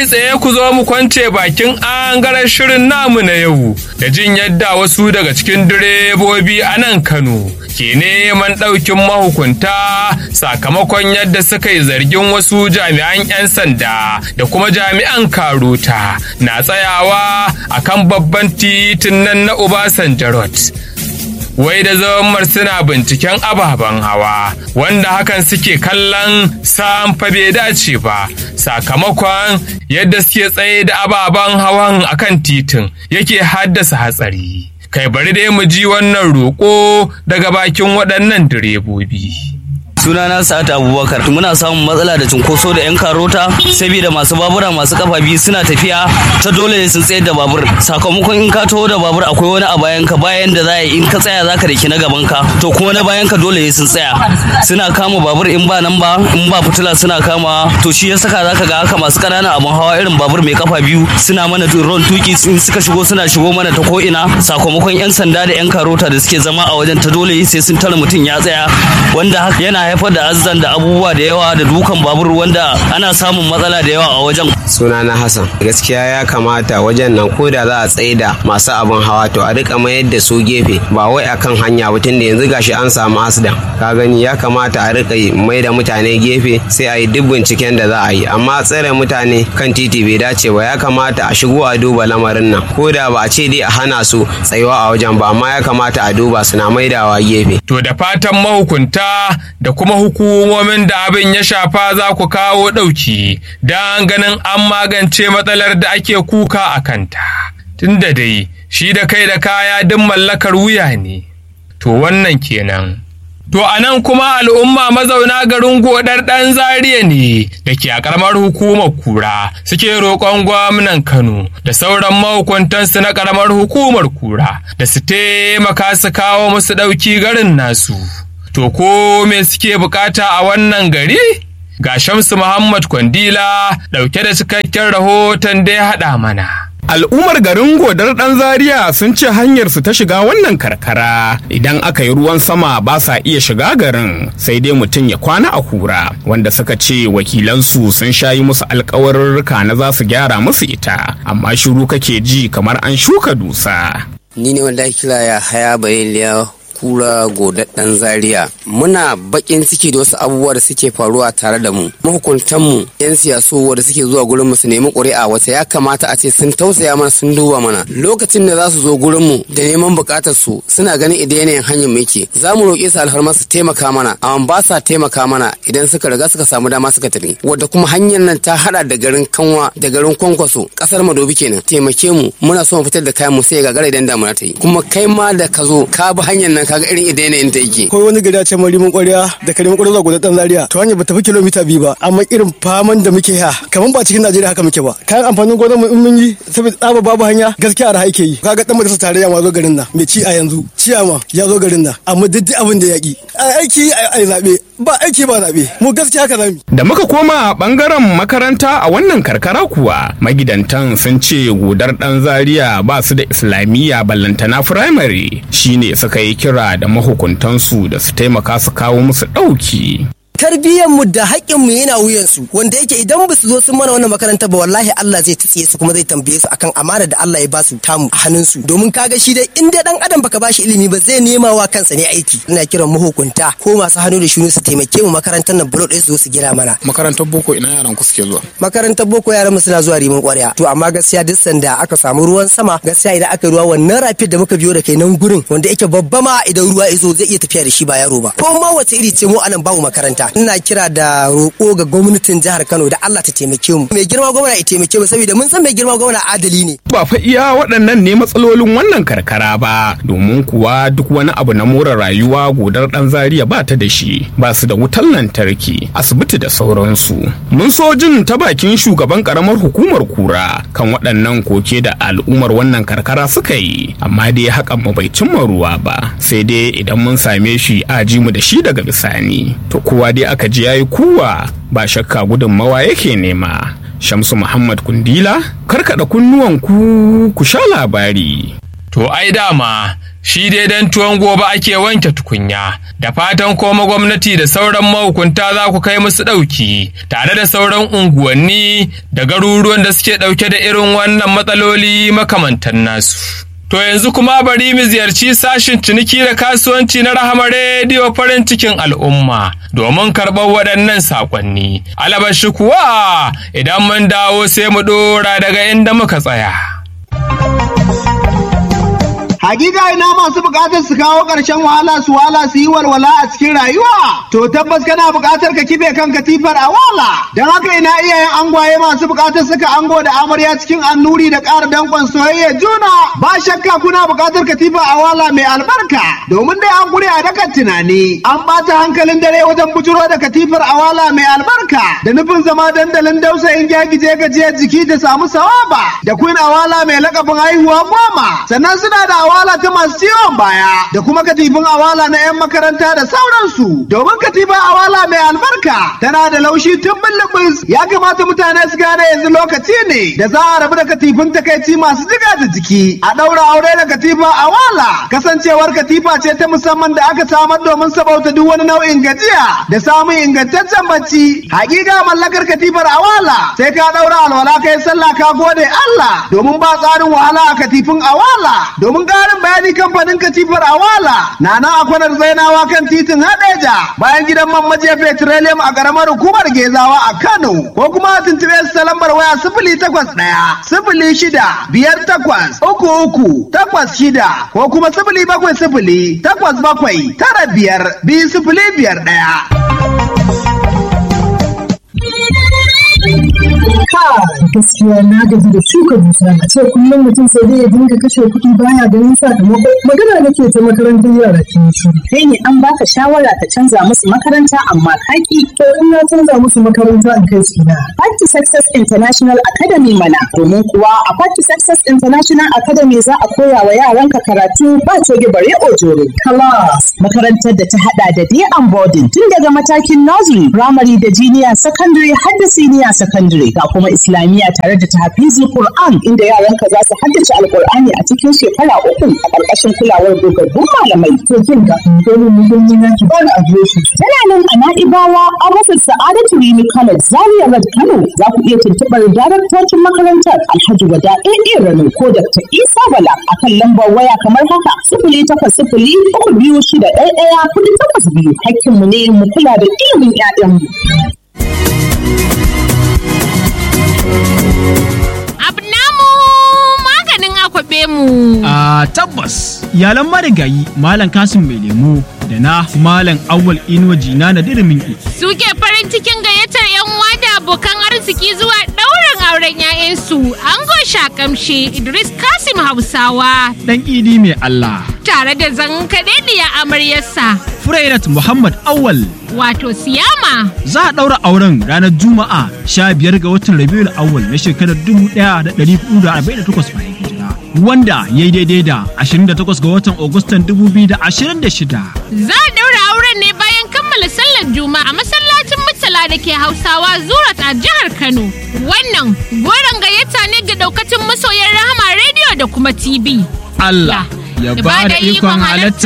kai tsaye ku zo mu kwance bakin angaren shirin namu na yau da jin yadda wasu daga cikin direbobi a nan Kano ke neman ɗaukin mahukunta sakamakon yadda suka yi zargin wasu jami'an 'yan sanda da kuma jami'an karota na tsayawa akan babban titin nan na Obasanjo Road. wai da zammar suna binciken ababen hawa wanda hakan suke kallon sam fa bai dace ba sakamakon yadda suke tsaye da ababen hawan akan titin yake haddasa hatsari kai bari dai mu ji wannan roƙo daga bakin waɗannan direbobi. sunana sa'ad abubakar muna samun matsala da cunkoso da yan karota saboda masu babura masu kafa biyu suna tafiya ta dole ne sun tsayar da babur sakamakon in ka taho da babur akwai wani a bayan ka bayan da za in ka tsaya zaka da na gaban ka to kuma na bayan ka dole ne sun tsaya suna kama babur in ba nan ba in ba fitila suna kama to shi ya saka zaka ga haka masu ƙananan abun hawa irin babur mai kafa biyu suna mana ron tuki in suka shigo suna shigo mana ta ko ina sakamakon yan sanda da yan karota da suke zama a wajen ta dole sai sun tara mutum ya tsaya wanda yana haifar da azzan da abubuwa da yawa da dukan babur wanda ana samun matsala da yawa a wajen. Sunana Hassan gaskiya ya kamata wajen nan ko da za a tsaye da masu abin hawa to a rika mayar da su gefe ba wai akan hanya ba tunda yanzu gashi an samu asdan ka gani ya kamata a rika mai da mutane gefe sai a yi duk binciken da za a yi amma tsare mutane kan titi bai dace ba ya kamata a shigo a duba lamarin nan ko da ba a ce dai a hana su tsayuwa a wajen ba amma ya kamata a duba suna maidawa gefe. To da fatan mahukunta da kuma hukumomin da abin ya shafa za ku kawo ɗauki don ganin an magance matsalar da ake kuka a kanta. Tunda dai shi da kai da kaya duk mallakar wuya ne. To wannan kenan. To a nan kuma al'umma mazauna garin godar ɗan zariya ne da ke a ƙaramar hukumar kura suke roƙon gwamnan Kano da sauran mahukuntansu na ƙaramar hukumar kura da su taimaka su kawo musu ɗauki garin nasu. To ko me suke bukata a wannan gari? Ga Shamsu Muhammad Kwandila ɗauke da cikakken rahoton da ya haɗa mana. Al'ummar garin godar ɗan Zaria sun ce hanyar su ta shiga wannan karkara idan aka yi ruwan sama ba sa iya shiga garin sai dai mutum ya kwana a kura wanda suka ce wakilansu sun shayi musu alkawarurruka na za su gyara musu ita amma shiru kake ji kamar an shuka dusa. Ni ne wanda kira ya haya bayiliya kura godaddan zaria muna bakin ciki da wasu abubuwa da suke faruwa tare da mu mahukuntanmu yan siyasu wanda suke zuwa gurin mu su nemi ƙuri'a wata ya kamata a ce sun tausaya mana sun duba mana lokacin da za su zo gurin mu da neman buƙatar su suna ganin idan yanayin hanyar mu yake za mu roƙe su alfarma su taimaka mana amma ba sa taimaka mana idan suka riga suka samu dama suka tafi wadda kuma hanyar nan ta hada da garin kanwa da garin kwankwaso kasar madobi kenan taimake mu muna so mu fitar da kayan mu sai ga gara idan damuna ta yi kuma kai ma da ka zo ka bi hanyar nan kaga irin idan yanayin ta yake. Akwai wani gari a ce marimin ƙwarya da karimin ƙwarya zuwa gudan zaria to hanyar ba ta fi kilomita biyu ba amma irin faman da muke ya kamar ba cikin Najeriya haka muke ba kayan amfanin gonar mu in mun yi saboda tsaba babu hanya gaskiya arha yake yi kaga dan majalisar tarayya ma zo garin nan mai ci a yanzu ciyama ya zo garin nan amma duk abin da ya ki aiki a zabe ba aiki ba zabe mu gaskiya haka zamu Da muka koma bangaren makaranta a wannan karkara kuwa magidantan sun ce gudar ɗan zaria ba su da islamiyya ballantana firamare shine suka yi kira da mahukuntansu da su taimaka su kawo musu ɗauki. mu da haƙƙinmu yana wuyansu wanda yake idan ba su zo sun mana wannan makaranta ba wallahi Allah zai tsiye su kuma zai tambaye su akan amana da Allah ya ba su tamu a hannunsu domin kaga shi dai in dai dan adam baka bashi ilimi ba zai nema wa kansa ne aiki ina kiran mahukunta ko masu hannu da shunu su taimake mu makarantar nan bulo ɗaya su zo su gina mana makarantar boko ina yaran ku suke zuwa makarantar boko yaran mu suna zuwa rimin ƙwarya to amma gaskiya duk sanda aka samu ruwan sama gaskiya idan aka ruwa wannan rafid da muka biyo da kai nan gurin wanda yake babba ma idan ruwa ya zo zai iya tafiya da shi ba yaro ba ko ma wace iri ce mu anan babu makaranta ina kira da roƙo ga gwamnatin jihar Kano da Allah ta taimake mu mai girma gwamna ya taimake mu saboda mun san mai girma gwamna adali ne Ba fa iya waɗannan ne matsalolin wannan karkara ba domin kuwa duk wani abu na more rayuwa godar ɗan zaria ba ta da shi ba su da wutar lantarki asibiti da sauransu. Mun so jin ta bakin shugaban karamar hukumar kura kan waɗannan koke da al'ummar wannan karkara suka yi amma dai hakan mu bai cimma ruwa ba sai dai idan mun same shi a ji mu da shi daga bisani to kowa dai aka ji yayi kuwa ba shakka gudunmawa yake nema shamsu muhammad kundila karkada kunnuwan ku ku sha labari To ai dama Shi dai dan tuwon gobe ake wanke tukunya, da fatan koma gwamnati da sauran mahukunta za ku kai musu ɗauki, tare da sauran unguwanni da garuruwan da suke ɗauke da irin wannan matsaloli makamantan nasu. To yanzu kuma bari mu ziyarci sashin ciniki da kasuwanci na Rahama Rediyo farin cikin al'umma domin karɓar waɗannan saƙonni. Alabashi kuwa idan mun dawo sai mu ɗora daga inda muka tsaya. Hakika ina masu bukatar su kawo ƙarshen wahala su wahala su yi walwala a cikin rayuwa. To tabbas kana bukatar ka kife kan katifar a wala. Don haka ina iyayen angwaye masu bukatar suka ango da amarya cikin annuri da ƙara danƙon soyayya juna. Ba shakka kuna bukatar katifa a wala mai albarka. Domin dai an gure a dakan tunani. An ɓata hankalin dare wajen bujuro da katifar a wala mai albarka. Da nufin zama dandalin dausayin gyagije gajiyar jiki ta samu sawaba. Da queen awala mai lakabin haihuwa goma. Sannan suna da awala ta masu ciwon baya da kuma katifin awala na 'yan makaranta da sauransu domin katifin awala mai albarka tana da laushi tun bulbus ya kamata mutane su gane yanzu lokaci ne da za a rabu da katifin takaici masu jiga da jiki a ɗaura aure da katifa awala kasancewar katifa ce ta musamman da aka samar domin sabauta duk wani nau'in gajiya da samun ingantaccen bacci hakika mallakar katifar awala sai ka ɗaura alwala kai sallah ka gode Allah domin ba tsarin wahala a katifin awala domin ƙarin bayani kamfanin katifar awala na nan a kwanar zainawa kan titin hadeja bayan gidan man majiya petroleum a ƙaramar hukumar gezawa a kano ko kuma a tuntuɓe su ta lambar waya sifili takwas ɗaya sifili shida biyar takwas uku uku takwas shida ko kuma sifili bakwai sifili takwas bakwai tara biyar biyu sifili biyar ɗaya. gaskiya na gaji da shuka dusa a ce kullum mutum sai dai ya dinga kashe kuɗi baya ganin sakamako magana nake ta makarantar yara kin shi kai ne an baka shawara ka canza musu makaranta amma kaki to in na canza musu makaranta in kai su ina Party Success International Academy mana domin kuwa a Party Success International Academy za a koya wa yaranka karatu ba coge bare ojoro class makarantar da ta hada da day and boarding tun daga matakin nursery primary da junior secondary har da senior secondary ga kuma islamiyya tare da tahfizul Qur'an inda yaranka za su haddace alkur'ani a cikin shekara uku a ƙarƙashin kulawar dogaggun malamai. To kin ga dole mu gani na ki bani adireshi. Tana nan a Na'ibawa a rufin Sa'adatu Rimi College Zaria Road Kano za ku iya tuntuɓar daraktocin makarantar Alhaji Wada AA Rano ko Dr. Isa Bala a kan lambar waya kamar haka sifili takwas sifili uku biyu shida ɗaya ɗaya kuɗi takwas biyu. Hakkinmu ne mu kula da ilimin 'ya'yanmu. kwaɓe mu. A tabbas, iyalan marigayi Malam Kasim mai lemu da na Malam Awwal Inuwa Jina na dirimin Suke farin cikin gayyatar 'yan uwa da abokan arziki zuwa ɗaurin auren 'ya'yansu ango shakamshe Idris Kasim Hausawa. Dan idi mai Allah. Tare da zankaɗaɗiya amaryarsa. Furairat Muhammad Awwal. Wato Siyama. Za a ɗaura auren ranar Juma'a sha biyar ga watan Rabiul Awwal na shekarar dubu ɗaya da ɗari hudu da arba'in da takwas bayan hijira. Wanda ya yi daidai da 28 ga watan Agustan 2026. Za a ɗaura auren ne bayan kammala sallar Juma'a a masallacin Murtala da ke Hausawa Zurat a jihar Kano. Wannan goron gayyata ne ga daukacin masoyan Rahama Radio da kuma TV. Allah ya ba da ikon halatta